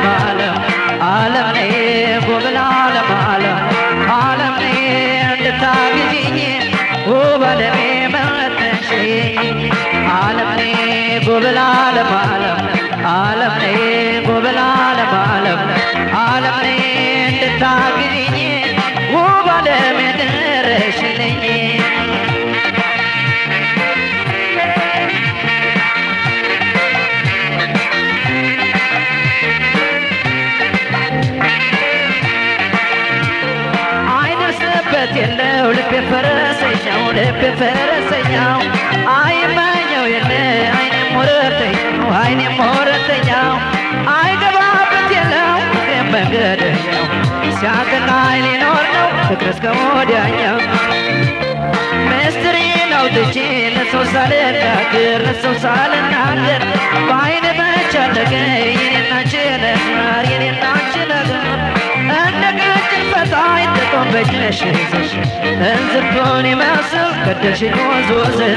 ዓለም ዓለም ዓለም ነይ ጉብል ዓለም ዓለም ዓለም ነይ እንድታግዥኝ ውብ ዓለሜ መተሽ ዓለም ነይ ጉብል ዓለም ዓለም ዓለም ነይ ጉብል ዓለም ዓለም ዓለም ነይ እንድታግዥኝ ውብ ዓለሜ ድረሽልኝ አይደርስበት የለው ልቤ ፈረሰኛው ልቤ ፈረሰኛው አይመኘው የለ አይኔ ሞረተኛው አይኔ ሞረተኛው አይገባበት የለው ፍቅሬን መንገደኛው ሲያቀናይ ሊኖር ነው ፍቅር እስከ ወዲያኛው ምስጢሬን አውጥቼ ለሰው ሳልናገር ለሰው ሳልናገር በአይን ብቻ ነገር የኔና አንቺ ነገር የኔና አንቺ ነገር እንደ ቀጭን ፈጣኝ ጥጦን በእጅሽ ይዘሽ እንዝርቱን ይመስል ከደሽኝ ወዝ ወዝሽ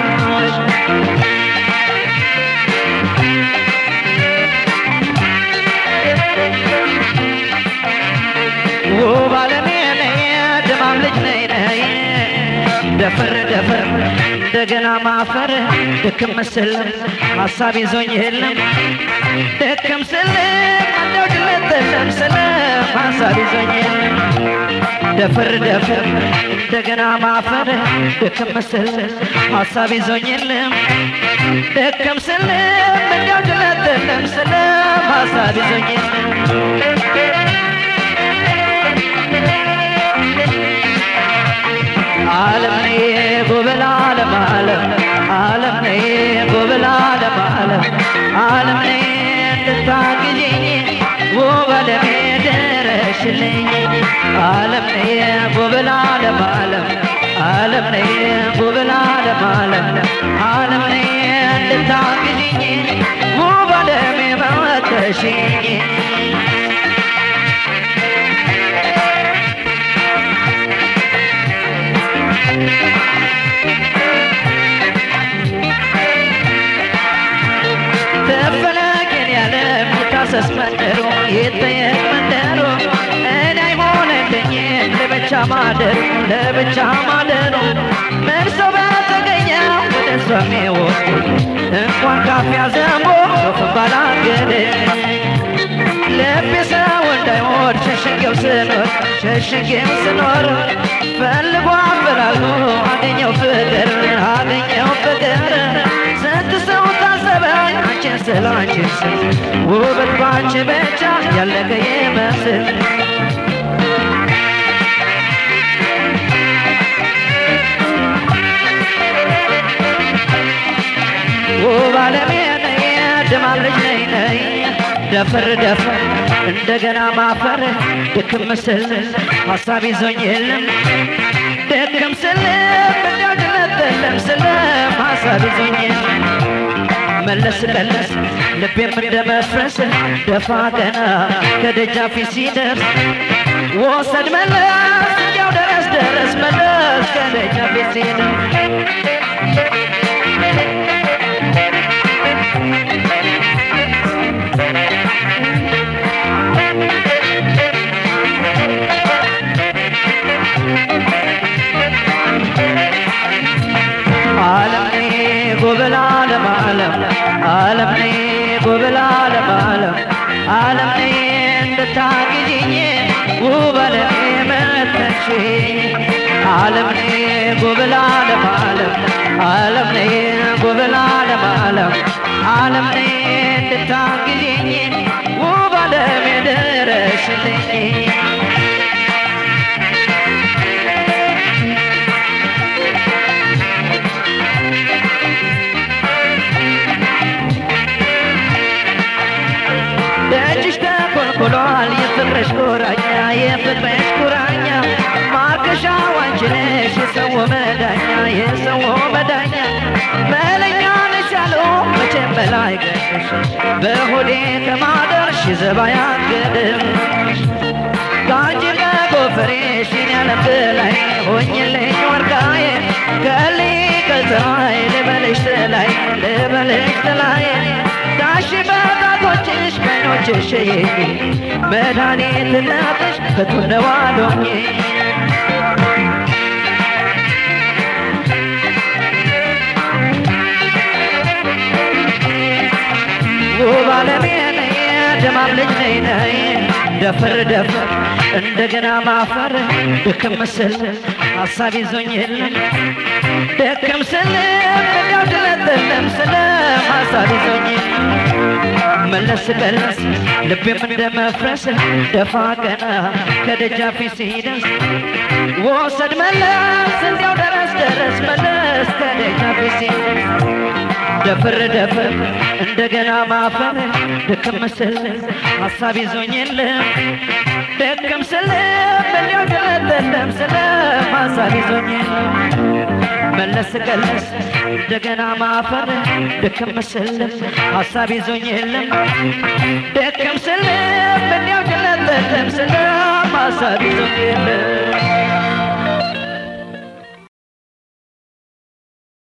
ውብ ዓለሜ ነይ ድማም ልጅ ነይ ነይ ደፈር ደፈር እንደገና ማፈር ድክም ምስል ሀሳብ ይዞኝ የለም ድክም ስል እንደው ድለትለም ስለ ሀሳብ ይዞኝ የለም ደፈር ደፈር እንደገና ማፈር ድክም ምስል ሀሳብ ይዞኝ የለም ድክም ስል እንደው ድለትለም ስለ ሀሳብ ይዞኝ የለም ዓለም ነይ ጉብል ዓለም ዓለም ዓለም ነይ ጉብል ዓለም ዓለም ዓለም ነይ እንድታግዥኝ ውብ ዓለሜ ድረሽልኝ ዓለም ነይ ጉብል ዓለም ዓለም ዓለም ነይ ጉብል ዓለም ዓለም ዓለም ነይ እንድታግዥኝ ውብ ዓለሜ መተሽኝ ተፈለገን ያለ የሚታሰስ መንደሩ ይጠየቅ መንደሩ እኔ አይሆንልኝ ለብቻ ማደሩ ለብቻ ማደሩ ምን ሰው በተገኘው ወደ እሷ የሚወድ እንኳን ካፊያ ዘንቦ ዶፍ ባላገደ ልቤ ሰው እንዳይወድ ሸሽጌው ስኖር ሸሽጌው ስኖር ፈልጎ አፈላልጎ አገኘው ፍቅር አገኘው ፍቅር ስንት ሰው ታዘበኝ አንቺን ስለ አንቺን ስል ውበት ባንቺ ብቻ ያለቀ ይመስል ውብ ዓለሜ ነይ ድማም ልጅ ነይ ነይ ደፈር ደፈር እንደገና ማፈር ድክም ስል ሀሳብ ይዞኝ የለም ድክም ስል እንዲያው ድለትለም ስለ ሀሳብ ይዞኝ የለም መለስ ቀለስ ልቤም እንደ መፍረስ ደፋ ቀና ከደጃፊ ሲደርስ ወሰድ መለስ እንዲያው ደረስ ደረስ መለስ ከደጃፊ ሲደርስ ዓለም ነይ ጉብል ዓለም ዓለም ዓለም ነይ ጉብል ዓለም ዓለም ዓለም ነይ እንድታግዥኝ ውብ ዓለሜ መተሽ ዓለም ነይ ጉብል ዓለም ዓለም ዓለም ነይ ጉብል ዓለም ዓለም ዓለም ነይ እንድታግዥኝ ውብ ዓለሜ ድረሽልኝ ደጅሽ ተኮልኩሏል የፍቅርሽ ቁራኛ የፍቅርሽ ቁራኛ ማርከሻ አንቺ ነሽ የሰው መዳኛ የሰው መዳኛ መለኛ ነሽ ያለው መቼም በላይ ገሽ በሆዴ ከማደርሽ ዘባ ያገድም ከአንቺ ከጎፈሬሽ እኔ ያለም በላይ ሆኝልኝ ወርቃዬ ከሊ ከፀሐይ ልበልሽ ጥላይ ልበልሽ ጥላይ ዳሽ በጣቶችሽ በኖች ሸሸዬ መድኃኒት ናፍሽ ከቱነዋሎኝ ውብ ዓለሜ ነይ ደማም ልጅ ነይ ነይ ደፈር ደፈር እንደገና ማፈር ድክም ስል ሀሳብ ይዞኝ የለም ደክም ስል እንዲያው ድለትለም ስለ ሀሳብ ይዞኝ መለስ ቀለስ ልቤም እንደ መፍረስ ደፋ ቀና ከደጃፊ ሲደርስ ወሰድ መለስ እንዲያው ደረስ ደረስ መለስ ከደጃፊ ሲደርስ ደፍር ደፍር እንደገና ማፈር ድክም ስል ሀሳብ ይዞኝ የለም ደክም ስል እንዲያው ድለትለም ስለ ሀሳብ ይዞኝ የለም መለስ ቀለስ እንደገና ማፈር ድክም ስል ሀሳብ ይዞኝ የለም ደክም ስል እንዲያው ድለትለም ስለ ሀሳብ ይዞኝ የለም